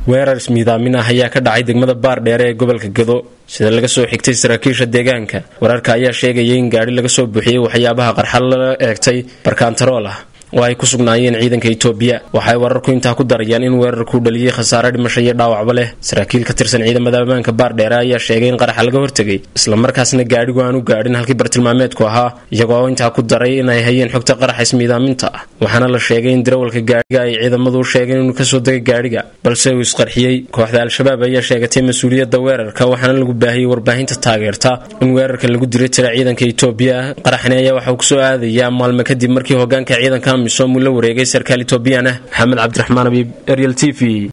weerar ismiidaamin ah ayaa ka dhacay degmada baardheere ee gobolka gado sida laga soo xigtay saraakiisha deegaanka wararka ayaa sheegayay in gaadhi laga soo buuxiyey waxyaabaha qarxa la eegtay barkaantarool ah oo ay ku sugnaayeen ciidanka itoobiya waxay wararku intaa ku darayaan in weerarku dhaliyey khasaare dhimasho iyo dhaawacba leh saraakiil ka tirsan ciidamada ammaanka baardheere ayaa sheegay in qaraxa laga hortegay islamarkaasna gaadhigu aan u gaadhin halkii bartilmaameedku ahaa iyagoo intaa ku daray inay hayeen xogta qaraxa ismiidaaminta ah waxaana la sheegay in darawalka gaadhiga ay ciidamadu u sheegeen inuu kasoo degay gaadhiga balse uu isqarxiyey kooxda al-shabaab ayaa sheegatay mas-uuliyadda weerarka waxaana lagu baahiyey warbaahinta taageerta in weerarka lagu diray tira ciidanka itoobiya qaraxni ayaa waxauu kusoo aadayaa maalmo kadib markii hogaanka ciidanka amisom uu la wareegay sarkaal itoobiyaan ah maxamed cabdiraxmaan abiib eryal t v